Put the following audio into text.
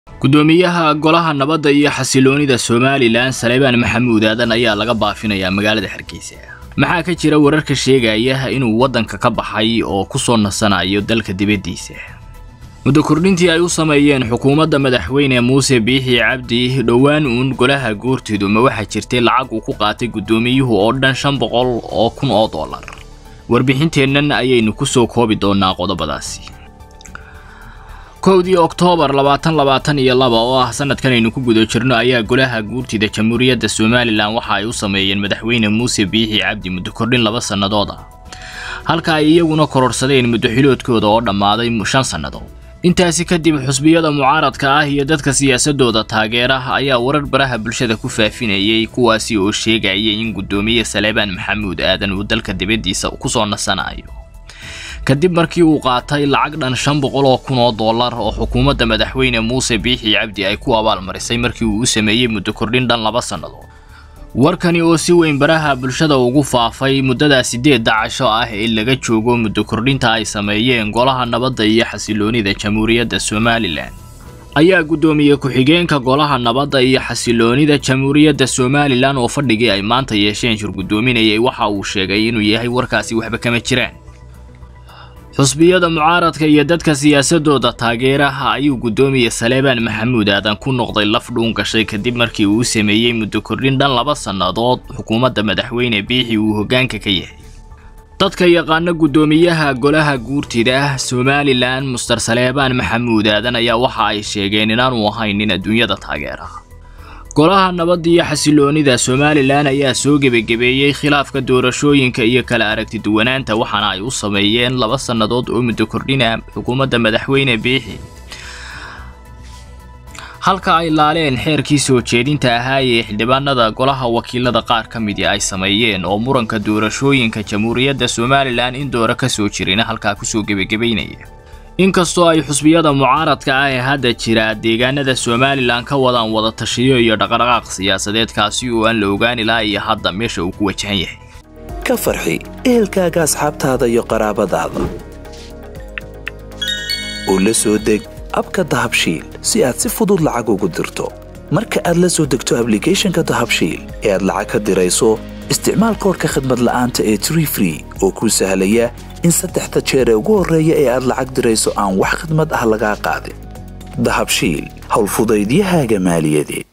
gudoomiyaha golaha nabadda iyo xasiloonida somalilan saleebaan maxamuud aadan ayaa laga baafinayaa magaalada hargeysa maxaa ka jira wararka sheegaya inuu waddanka ka baxay oo ku soo nasanayo dalka dibaddiisa muddo kordhintii ay u sameeyeen xukuumadda madaxweyne muuse biixi cabdi dhowaan uun golaha goorteedu ma waxaa jirtay lacag uu ku qaatay guddoomiyuhu oo dhan shan boqol oo kun oo dollar warbixinteennan ayaynu ku soo koobi doonnaa qodobadaasi kowdii oktoobar labaatan labaatan iyo laba oo ah sanadkan aynu ku guda jirno ayaa golaha guurtida jamhuuriyadda somalilan waxa ay u sameeyeen madaxweyne muuse biixi cabdi muddo kordhin laba sannadood ah halka ay iyaguna kororsadeen muddo xiloodkooda oo dhammaaday shan sannadood intaasi kadib xusbiyada mucaaradka ah iyo dadka siyaasadooda taageera ayaa warar baraha bulshada ku faafinayay kuwaasi oo sheegaya in guddoomiye saleebaan maxamuud aadan uu dalka dibaddiisa kusoo nasanayo kadib markii uu qaatay lacag dhan shan boqol oo kun oo dollar oo xukuumadda madaxweyne muuse biixi cabdi ay ku abaalmarisay markii uu u sameeyey muddo kordhin dhan laba sannadood warkani oo si weyn baraha bulshada ugu faafay muddadaa siddeedda casho ah ee laga joogo muddo kordhinta ay sameeyeen golaha nabadda iyo xasiloonida jamhuuriyadda somalilan ayaa guddoomiye ku-xigeenka golaha nabadda iyo xasiloonida jamhuuriyadda somalilan oo fadhigii ay maanta yeesheen shir guddoominayay waxa uu sheegay inuu yahay warkaasi waxba kama jiraan xusbiyada mucaaradka iyo dadka siyaasadooda taageeraha ayuu guddoomiye saleebaan maxamuud aadan ku noqday laf dhuun gashay kadib markii uu sameeyey muddo kordhin dhan laba sannadood xukuumadda madaxweyne biixi uu hoggaanka ka yahay dadka yaqaana guddoomiyaha golaha guurtida somalilan muster saleebaan maxamuud aadan ayaa waxa ay sheegeen inaanu ahayn nin adduunyada taageera golaha nabadda iyo xasiloonida somalilan ayaa soo gebagebeeyey khilaafka doorashooyinka iyo kala aragti duwanaanta waxaana ay u sameeyeen laba sannadood oo muddo kordhina xukuumadda madaxweyne biixi halka ay laaleen xeerkii soo jeedinta ahaa ee xildhibaanada golaha wakiilada qaar ka midi ay sameeyeen oo muranka doorashooyinka jamhuuriyadda somalilan in doora ka soo jirina halkaa kusoo gebagebaynaya inkastoo ay xusbiyada mucaaradka ah ee hadda jira deegaanada somalilan ka wadaan wada tashiyo iyo dhaqdhaqaaq siyaasadeedkaasi oo aan la ogaani laha iyo hadda meesha uu ku wajahan yahay ka farxi ehelkaaga asxaabtaada iyo qaraabadaada oo la soo deg abka dahabshiil si aad si fudud lacag ugu dirto marka aad la soo degto ablicathonka dahabshiil ee aad lacag ka dirayso isticmaal koorka khadmad la'aanta ee tree free oo kuu sahlaya in saddexda jeer ee ugu horreeya ee aad lacag dirayso aan wax khidmad ah lagaa qaadin dahabshiil howlfudaydiyahaaga maaliyadeed